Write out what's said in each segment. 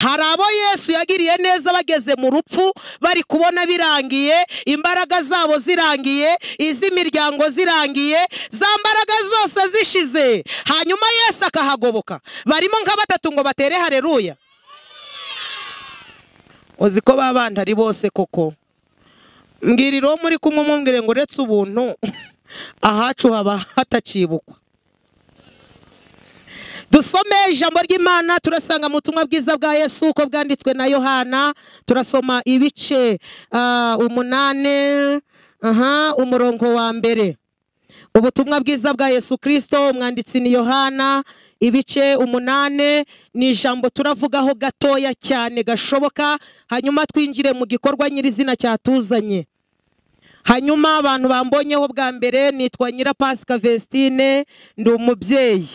hari abo yesu yagiriye neza bageze mu rupfu bari kubona birangiye imbaraga zabo zirangiye iz'imiryango zirangiye za mbaraga zose zishize hanyuma yesu akahagoboka barimo nka batatu ngo batere hareruya uzi ko ba bandi ari bose koko mbwiriro muri kumwe mumbwire ngo uretse ubuntu ahacu haba hatakibukwa dusome ijambo ry'imana turasanga mu butumwa bwiza bwa yesu uko bwanditswe na yohana turasoma ibice ah, umunane aha, umurongo wa mbere ubutumwa bwiza bwa yesu kirisito umwanditsi ni yohana ibice umunane ni ijambo turavugaho gatoya cyane gashoboka hanyuma twinjire mu gikorwa nyirizina cyatuzanye hanyuma abantu bambonyeho bwa mbere nitwa nyirapasika vesitine ndi umubyeyi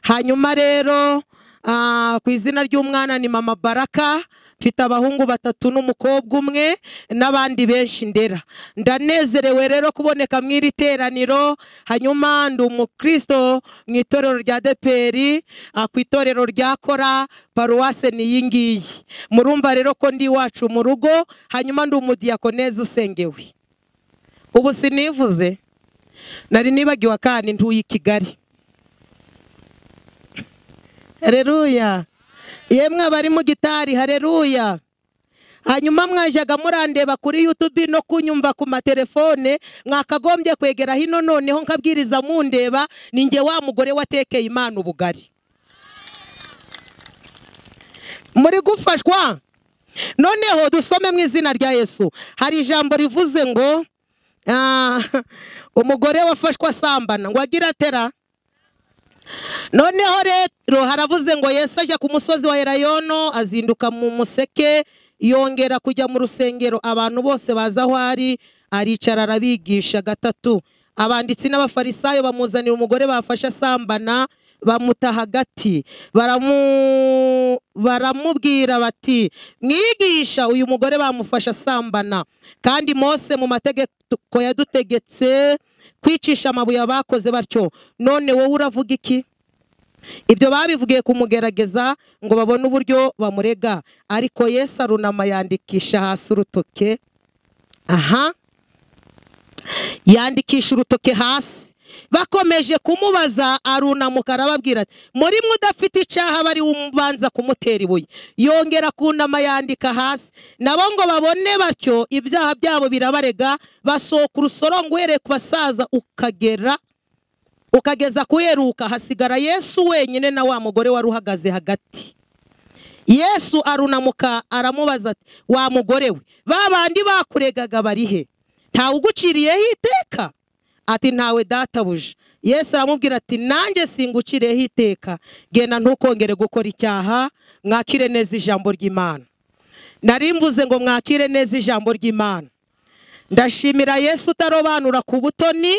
hanyuma rero ah, ku izina ry'umwana ni mama baraka mfite abahungu batatu n'umukobwa umwe n'abandi benshi ndera ndanezerewe rero kuboneka mu iri teraniro hanyuma ndi umukristo mu itorero rya deperi ku itorero rya kora paruwase ni iyi ngiyi murumva rero ko ndi iwacu mu rugo hanyuma ndi umudiyakoneze usengewe ubu sinivuze nari nibagiwe akandi ntuye i kigali hareruya yemwe abari mu gitari hareruya hanyuma mwajyaga murandeba kuri yutubi no kunyumva ku matelefone mwakagombye kwegera hino noneho nkabwiriza mundeba ni njye wa mugore watekeye imana ubugari muri gufashwa noneho dusome mu izina rya yesu hari ijambo rivuze ngo ah, umugore wafashwe asambana ngo agira atera noneho rero haravuze ngo yesu ajya ku musozi wa elayono azinduka mu museke yongera kujya mu rusengero abantu bose baza aho ari aricara arabigisha gatatu abanditsi n'abafarisayo bamuzanira umugore bafashe asambana bamuta hagati baramu baramubwira bati mwigisha uyu mugore bamufashe asambana kandi mose mu mategeko yadutegetse kwicisha amabuye abakoze batyo none wowe uravuga iki ibyo babivugiye kumugerageza ngo babone uburyo bamurega ariko yesu arunama yandikisha hasi urutoke aha yandikisha urutoke hasi bakomeje kumubaza arunamuka arababwira ati muri mwe udafite icyaha bari ubanza kumutera ibuye yongera kunama yandika hasi nabo ngo babone batyo ibyaha byabo birabarega basohoka urusorongo uhereye ku basaza ukagera ukageza kuheruka hasigara yesu wenyine na wa mugore wari uhagaze hagati yesu arunamuka aramubaza ati wa mugore we ba bandi bakuregaga bari he ntawe uguciriyeho iteka ati ntawe databuja yesu aramubwira ati nanjye singucireho iteka genda ntukongere gukora icyaha mwakire neza ijambo ry'imana nari mvuze ngo mwakire neza ijambo ry'imana ndashimira yesu utarobanura ku butoni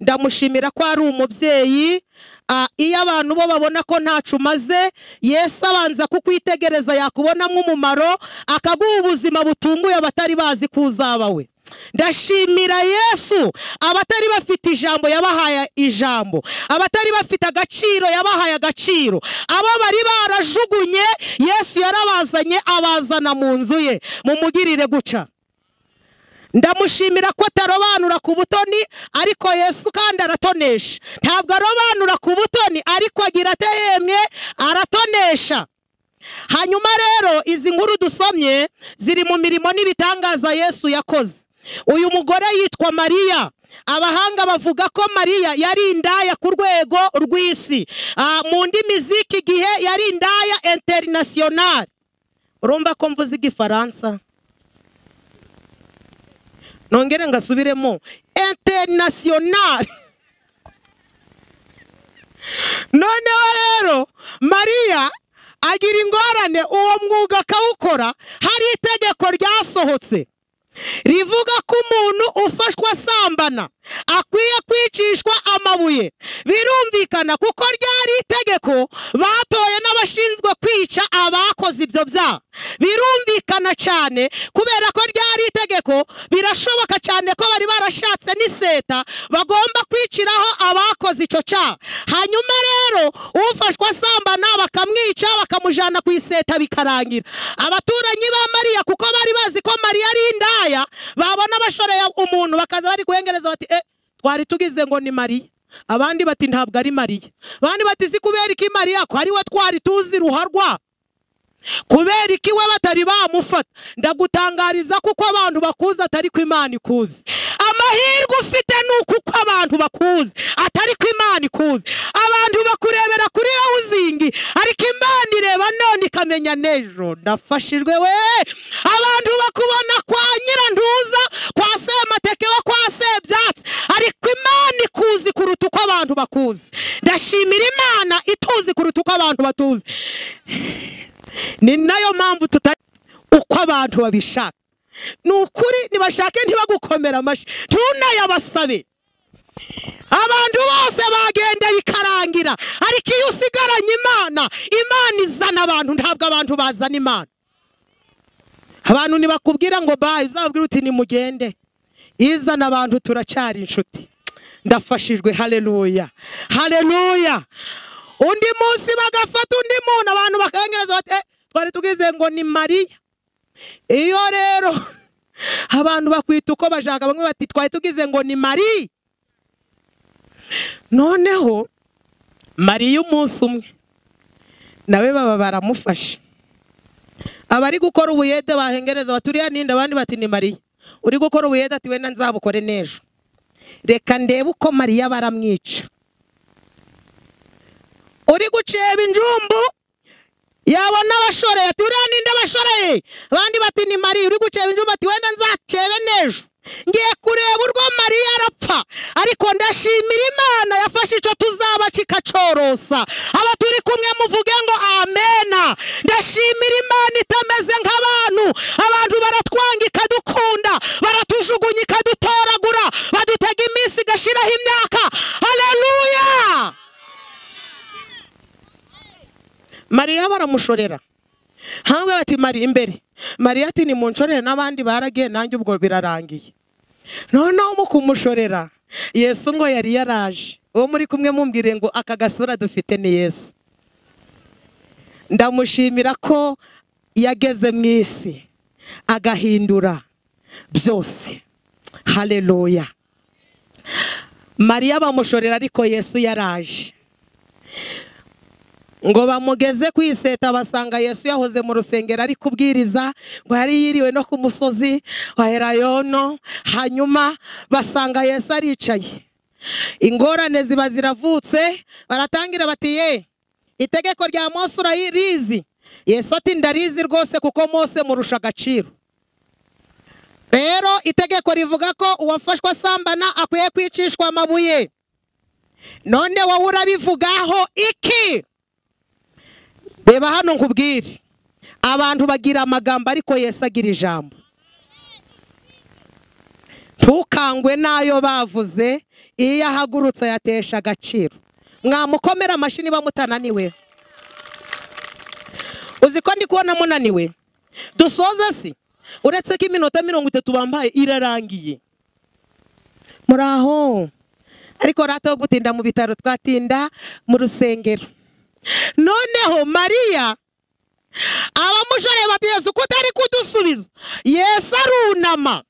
ndamushimira ko ari umubyeyi Ah, iyo abantu bo babona ko ntacu umaze yesu abanza kukwitegereza yakubonamo umumaro akaguha ubuzima butunguye abatari bazi ko uzaba we ndashimira yesu abatari bafite ijambo yabahaye ijambo abatari bafite agaciro yabahaye agaciro abo bari barajugunye yesu yarabazanye abazana mu nzu ye mumugirire guca ndamushimira ko atarobanura ku butoni ariko yesu kandi aratonesha ntabwo arobanura ku butoni ariko agira ate yemwe aratonesha hanyuma rero izi nkuru dusomye ziri mu mirimo n'ibitangaza yesu yakoze uyu mugore yitwa mariya abahanga bavuga ko mariya yari indaya ku rwego rw'isi Ah, mu ndimi z'iki gihe yari indaya interinasiyonari urumva ko mvuze igifaransa nongere ngasubiremo interinasiyonari noneho rero mariya agira ingorane uwo mwuga akawukora hari itegeko ryasohotse rivuga ko umuntu ufashwe asambana akwiye kwicishwa amabuye birumvikana kuko ryari itegeko batoye n'abashinzwe kwica abakoze ibyo byaha birumvikana cyane kubera ko ryari itegeko birashoboka cyane ko bari barashatse n'iseta bagomba kwiciraho abakoze icyo cyaha hanyuma rero ufashwa asambana bakamwica bakamujyana ku iseta bikarangira abaturanyi ba mariya kuko bari bazi ko mariya ari indaya babona bashoreye umuntu bakaza bari guhengereza bati eh twari tugize ngo ni mariya abandi bati ntabwo ari mariya abandi bati si kubera iki mariya ko ari we twari tuzi ruharwa kubera iki we batari bamufata ndagutangariza kuko abantu bakuzi atari ko imana ikuzi amahirwe ufite ni uko abantu bakuzi atari ko imana ikuzi abantu bakurebera kuri wowe uzingi ariko imana ireba none ikamenya n'ejo ndafashijwe we abantu bakubona kwa nyirantuza kwa semateke wo kwa sebyatsi ariko imana ikuzi kuruta uko abantu bakuzi ndashimira imana ituzi kuruta uko abantu batuzi ni nayo mpamvu tutari uko abantu babishaka ni ukuri nibashake ntibagukomera amashyi ntunayabasabe abantu bose bagenda bikarangira ariko iyo usigaranye imana imana izana abantu ntabwo abantu bazana imana abantu ntibakubwira ngo bayi uzababwira uti nimugende izana abantu turacyari inshuti ndafashijwe hareruya hareruya undi munsi bagafata undi muntu abantu bakahengereza bati "Eh, twari tugize ngo ni mariya iyo rero abantu bakwita uko bashaka bamwe bati twari tugize ngo ni mariya noneho mariya umunsi umwe nawe baba baramufashe abari gukora ubuyede bahengereza bati uriya ninde abandi bati ni mariya uri gukora ubuyede ati wenda nzabukore n'ejo reka ndebe uko mariya baramwica uri guceba injumbu yabona abashoreye ati uriya ninde abashoreye abandi bati ni mariya uri guceba injumbu ati wenda nzacebe n'ejo ngiye kureba urwo mariya arapfa ariko ndashimira imana yafashe icyo tuzaba kikacorosa aba turi kumwe muvuge ngo amena ndashimira imana itameze nk'abantu abantu baratwanga ikadukunda baratujugunya ikadutoragura badutega iminsi igashiraho imyaka hareruya mariya baramushorera hangwe bati mariya imbere mariya ati ni munshorere n'abandi baragiye nanjye ubwo birarangiye noneho mu kumushorera yesu ngo yari yaraje uwo muri kumwe mumbwire ngo aka gasura dufite ni yesu ndamushimira ko yageze mu isi agahindura byose hareruya mariya bamushorera ariko yesu yaraje ngo bamugeze ku iseta basanga yesu yahoze mu rusengero ari kubwiriza ngo yari yiriwe no ku musozi wa herayono hanyuma basanga yesu aricaye ingorane ziba ziravutse baratangira bati ye itegeko rya mose urarizi yesu ati ndarizi rwose kuko mose murusha agaciro rero itegeko rivuga ko uwafashwe asambana akwiye kwicishwa amabuye none wowe urabivugaho iki reba hano nkubwire abantu bagira amagambo ariko Yesu agira ijambo ntukangwe n'ayo bavuze iyo ahagurutse ayatesha agaciro mwamukomera amashyi niba mutananiwe uzi ko ndi kubona munaniwe dusoza si uretse ko iminota mirongo itatu bambaye irarangiye muri aho ariko rata wo gutinda mu bitaro twatinda mu rusengero noneho mariya abamushoreye bati yesu ko utari kudusubiza yesu arunama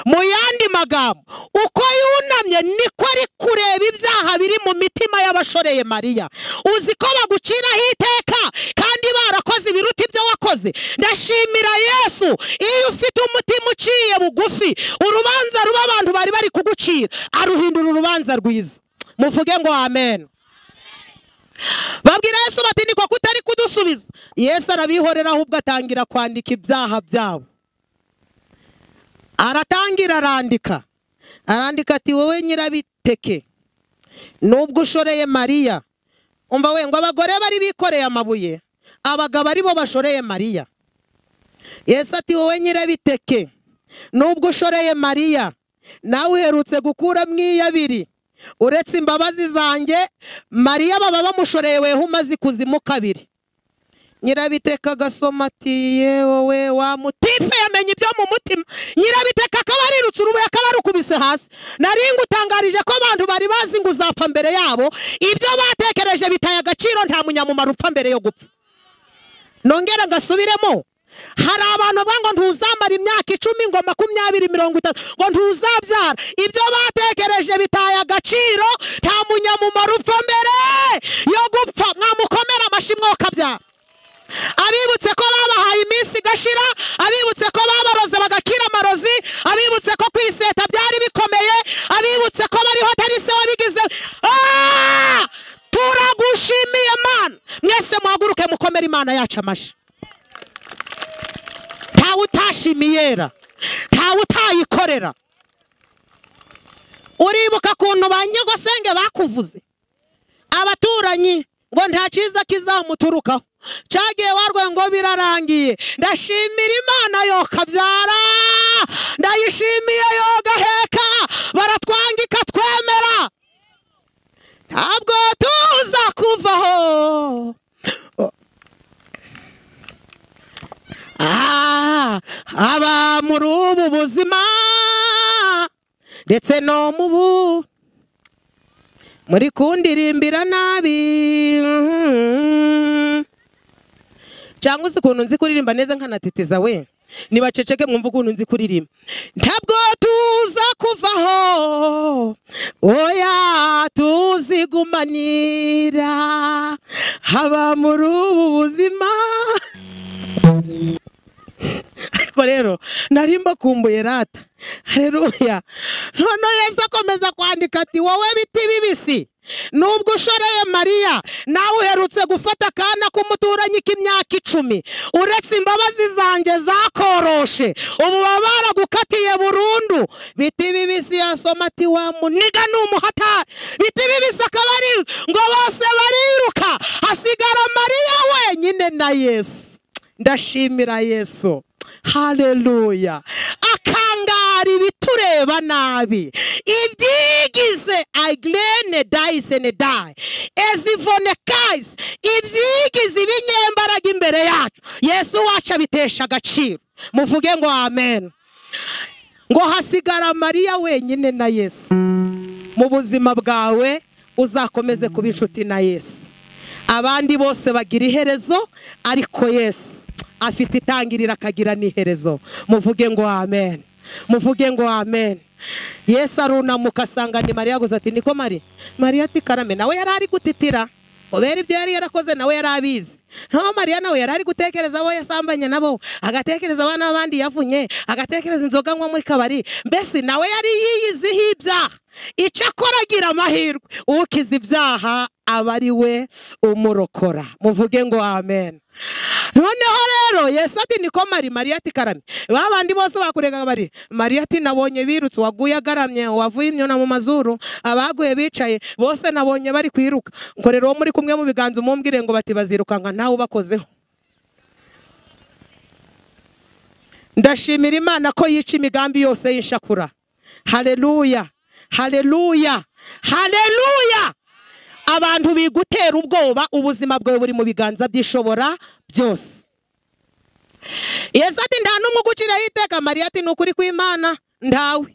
mu yandi magambo uko yunamye niko ari kureba ibyaha biri mu mitima y'abashoreye mariya uzi ko baguciraho iteka kandi barakoze ibiruta ibyo wakoze ndashimira yesu iyo ufite umutima uciye bugufi urubanza ruba abantu bari bari kugucira aruhindura urubanza rwiza muvuge ngo amen babwira yesu bati niko kutari kudusubiza yesu arabihorera ahubwo atangira kwandika ibyaha byabo aratangira arandika arandika ati wowe nyirabiteke nubwo ushoreye mariya umva we ngo abagore bari bikoreye amabuye abagabo aribo bashoreye mariya yesu ati wowe nyirabiteke nubwo ushoreye mariya nawe uherutse gukuramo iyabiri uretse imbabazi zanjye mariya baba bamushoreye weho umaze ikuzimu kabiri nyirabiteka agasoma ati ye wowe wa mutipe yamenya ibyo mu mutima nyirabiteka akaba arirutse urubuye akaba arukubise hasi nari ngutangarije ko abantu bari bazi ngo uzapfa mbere yabo ibyo batekereje bitaye agaciro nta munyamumaro upfa mbere yo gupfa nongera ngasubiremo hari abantu bavuga ngo ntuzamara imyaka icumi ngo makumyabiri mirongo itatu ngo ntuzabyara ibyo batekereje bitaye agaciro nta munyamumaro upfa mbere yo gupfa mwamukomera amashyi mwokabyara abibutse ko babahaye iminsi igashira abibutse ko babaroze bagakira amarozi abibutse ko kwiseta byari bikomeye abibutse ko bariho atari se wabigize Ah! turagushimiye mana mwese muhaguruke mukomere imana yacu amashyi ntawe utashimiyera ntawe utayikorera uribuka ukuntu ba nyagosenge bakuvuze abaturanyi ngo nta cyiza kizamuturukaho cyagiye warwe ngo birarangiye ndashimira imana yokabyara ndayishimiye yogaheka baratwangika twemera ntabwo tuza kuvaho Ah, aba muri ubu buzima ndetse no mu bu muri kundirimbira nabi Mm. cyangwa uzi ukuntu nzi kuririmba neza nkanatitiza we nibaceceke mwumva ukuntu nzi kuririmba ntabwo tuza kuvaho oya tuzigumanira haba muri ubu buzima ariko rero nari mbakumbuye rata hareruya none yesu akomeza kwandika ati wowe biti bibisi nubwo ushoreye mariya nawe uherutse gufata akana k'umuturanyi k'imyaka icumi uretse imbabazi zanjye zakoroshe ubu baba baragukatiye burundu biti bibisi yasoma ati wa muniga ni umuhatari biti bibisi akaba ari ngo bose bariruka hasigara mariya wenyine na yesu ndashimira yesu haleluya akangara ibitureba nabi ibyigize aglene dayisene dayi ezivonekayisi ibyigize ibinyembaraga imbere yacu yesu wacu abitesha agaciro muvuge ngo amen ngo hasigara mariya wenyine na yesu mu buzima bwawe uzakomeze kuba inshuti na yesu abandi bose bagira iherezo ariko yesu afite itangiriro akagira n'iherezo muvuge ngo amen muvuge ngo amen yesu arunamuka asanga ni mariya gusa ati niko mari mariya ati karame nawe yari ari gutitira kubera ibyo yari yarakoze nawe yari abizi naho mariya nawe yari ari gutekereza abo yasambanye nabo agatekereza abana b'abandi yavunye agatekereza inzoga anywa muri kabari mbese nawe yari yiyiziho ibyaha icyo akora agira amahirwe ukiza ibyaha aba ari we umurokora muvuge ngo amen noneho rero yesu ati niko mari mariya ati karame ba bandi bose bakurega bari mariya ati nabonye birutse uwaguye agaramye uwavuye imyuna mu mazuru abaguye bicaye bose nabonye bari kwiruka nkorera uwo muri kumwe mu biganza umumbwire ngo bati bazirukanka ntawe ubakozeho ndashimira imana ko yica imigambi yose y'inshakura hareruya hareruya hareruya abantu bigutera ubwoba ubuzima bwawe buri mu biganza by'ishobora byose yesu ati nta n'umwe uguciraho iteka mariya ati ni ukuri kw'imana ntawe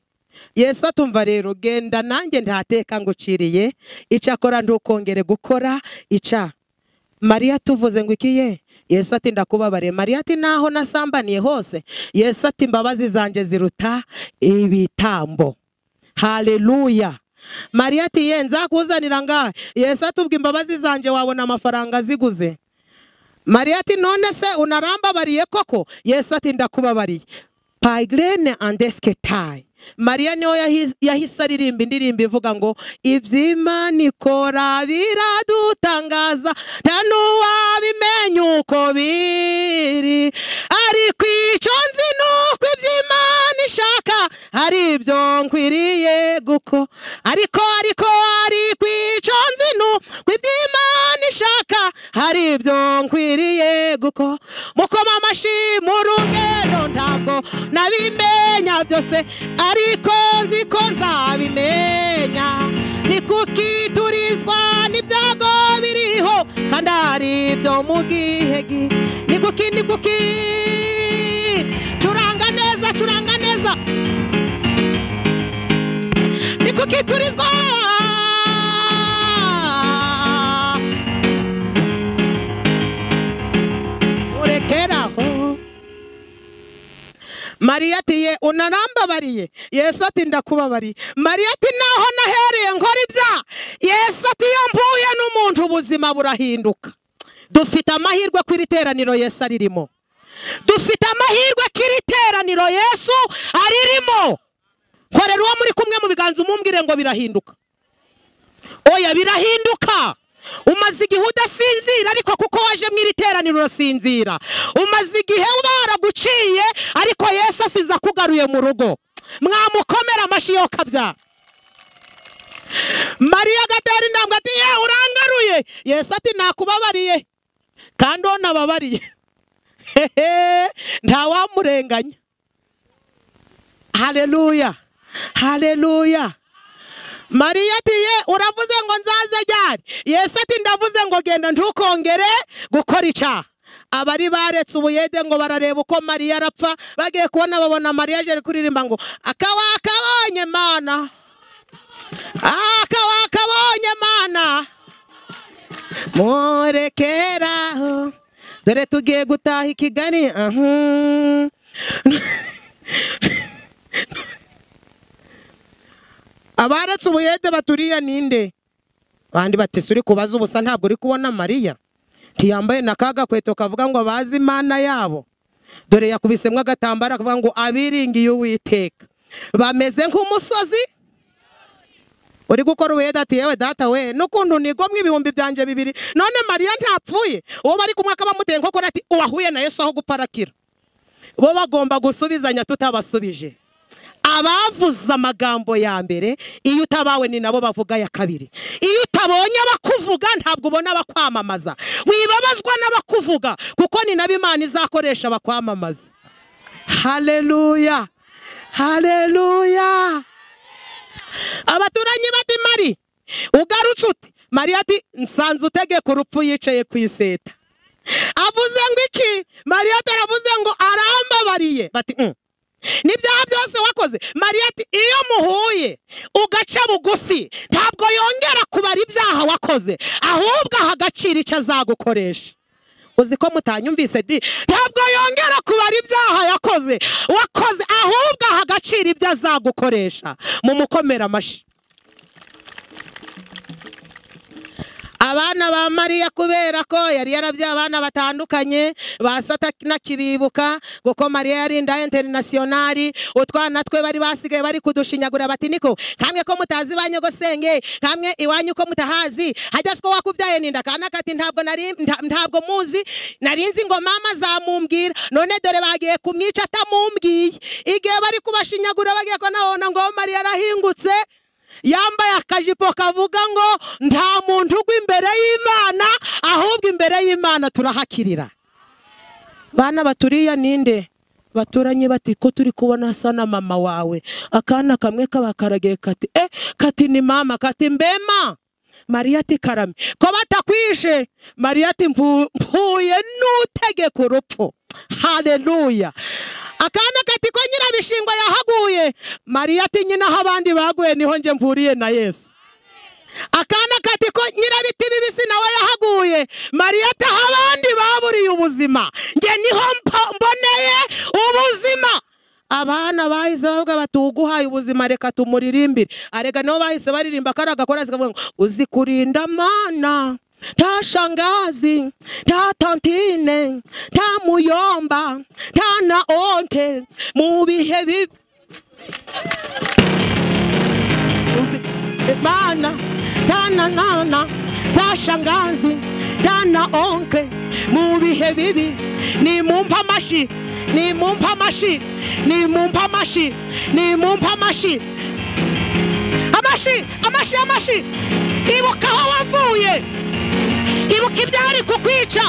yesu atumva rero genda nanjye ntateka nguciriye icyakora ntukongere gukora icyaha mariya tuvuze ngo iki ye yesu ati ndakubabare mariya ati naho nasambaniye hose yesu ati imbabazi zanjye ziruta ibitambo hareruya mariya ati ye nzakuzanira ngahe yesu atubwa imbabazi zanjye wabona amafaranga ziguze mariya ati none se unarambabariye koko yesu ati ndakubabariye pagrene andesketayi mariya niyo yahi- yahise aririmba indirimbo ivuga ngo iby'imana ikora biradutangaza nta n'uwabimenya uko biri ariko icyo nzi ni uko iby'imana ishaka ari ibyo nkwiriye guko ariko ariko ariko icyo nzi ni uko iby'imana ishaka hari ibyo nkwiriye guko mukoma amashyi mu rugendo ntabwo nabimenya byose ariko nzi ko nzabimenya ni kuko iturizwa n'ibyago biriho kandi ari byo mu gihegi niguki niguki curanga neza curanga neza niguki turizwa urekeraho mariya ati ye unarambabariye yesu ati ndakubabariye mariya ati naho nahereye nkora ibyaha yesu ati iyo mvuye n'umuntu ubuzima burahinduka dufite amahirwe ko iri teraniro yesu aririmo dufite amahirwe ko iri teraniro yesu aririmo korera uwo muri kumwe mu biganza umumbwire ngo birahinduka oya birahinduka umaze igihe udasinzira ariko kuko waje mu iri teraniro urasinzira umaze igihe baraguciye ariko yesu asize akugaruye mu rugo mwamukomera amashyi yo kabyara mariya agatera intambwe ati ye urangaruye yesu ati nakubabariye kandi uwo nababariye hehe ntawamurenganya hareruya hareruya mariya ati ye uravuze ngo nzaze ryari yesu ati ndavuze ngo genda ntukongere gukora icyaha abari baretse ubuyede ngo barareba uko mariya arapfa bagiye kubona babona mariya aje ari kuririmba ngo akawakabonye mana akawakabonye mana murekeraho dore tugiye gutaha i kigali ahu. abaretse ubuyede baturiye ninde abandi batese uri kubaza ubusa ntabwo uri kubona mariya ntiyambaye na ka gakweto kavuga ngo bazi imana yabo dore yakubisemo agatambaro akavuga ngo abiringiye uwiteka bameze nk'umusozi uri gukora ubuyede ati yewe data we n'ukuntu nigomwe ibihumbi byanjye bibiri none mariya ntapfuye uwo bari kumwe akaba amuteye nkokora ati uwahuye na yesu aho guparakira bo bagomba gusubizanya tutabasubije abavuze amagambo ya mbere iyo utabawe ni nabo bavuga ya kabiri iyo utabonye abakuvuga ntabwo ubona abakwamamaza wibabazwa n'abakuvuga kuko ni nabo imana izakoresha abakwamamaza hareruya hareruya abaturanyi bati mari ugarutse ute mariya ati nsanze utegeka urupfu yicaye ku iseta avuze ngo iki mariya ataravuze ngo arambabariye bati "Mm." n'ibyaha byose wakoze mariya ati iyo muhuye ugaca bugufi ntabwo yongera kubara ibyaha wakoze ahubwo aha agaciro icyo azagukoresha uzi ko mutanyumvise di ntabwo yongera kubara ibyaha yakoze wakoze ahubwo aha agaciro ibyo azagukoresha mu mukomera amashyi abana ba mariya kubera ko yari yarabyaye abana batandukanye ba satana kibibuka kuko mariya yari inda interinasiyonari utwana twe bari basigaye bari kudushinyagura bati niko nkamwe ko mutazi iwanyu ngo senge nkamwe iwanyu ko mutahazi hajya ko wakubyaye ninda kana kati ntabwo nari nta- ntabwo muzi narinzi ngo mama zamumbwira none dore bagiye kumwica atamumbwiye igihe bari kubashinyagura bagiye ko nabona ngo mariya arahingutse yambaye akajipo kavuga ngo nta muntu ugwa imbere y'imana ahubwo imbere y'imana turahakirira bana baturiya ninde baturanye bati ko turi kubona asa na mama wawe akana kamwe kabakaragiye kati e kati ni mama kati mbema mariya ati karame ko batakwishe mariya ati "Mpu- mpuye n'utegeka urupfu hareruya akana kati ko nyirabishingwa yahaguye mariya ati nyina aho abandi baguye niho njye mpuriye na yesu akana kati ko nyirabiti bibisi nawe yahaguye mariya ati aho abandi baburiye ubuzima njye niho mpo- mboneye ubuzima abana bahise bavuga bati uguhaye ubuzima reka tumuririmbire arega nabo bahise baririmba kari agakorasi kavuga ngo uzi kurinda mana nta shangazi nta tantine nta muyomba nta na onte mu bihe bibi uzi mana nana nana nta shangazi nta na onke mu bihe bibi ni mumpe amashyi ni mumpe amashyi ni mumpe amashyi ni mumpe amashyi amashyi amashyi amashyi ibuka aho wavuye ibuka ibyari kukwica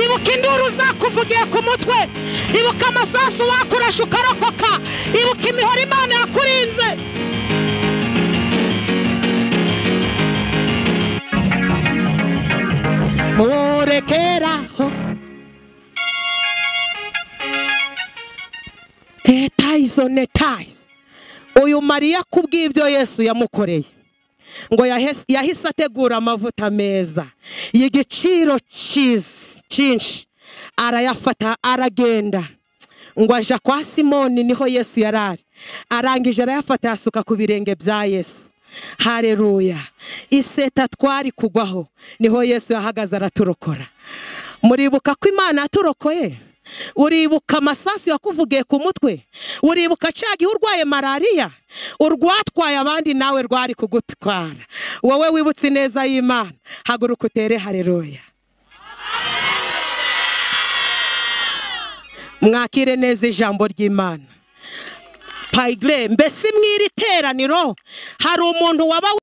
ibuka induru zakuvugiye ku mutwe ibuka amasasu wakurasha ukarokoka ibuka imihoro imana yakurinze murekera bayizonetayize uyu mariya ku bw'ibyo yesu yamukoreye ngo yahes- yahise ategura amavuta meza y'igiciro cyiza- cyinshi arayafata aragenda ngo aja kwa simoni niho yesu yari ari arangije arayafata yasuka ku birenge bya yesu hareruya iseta twari kugwaho niho yesu yahagaze araturokora muribuka ko imana yaturokoye uribuka amasasu yakuvugiye ku mutwe uribuka cya gihe urwaye malariya urwatwaye abandi nawe rwari kugutwara wowe wibutse ineza y'imana haguruka utere hareruya mwakire neza ijambo ry'imana payigire mbese mw'iri teraniro hari umuntu waba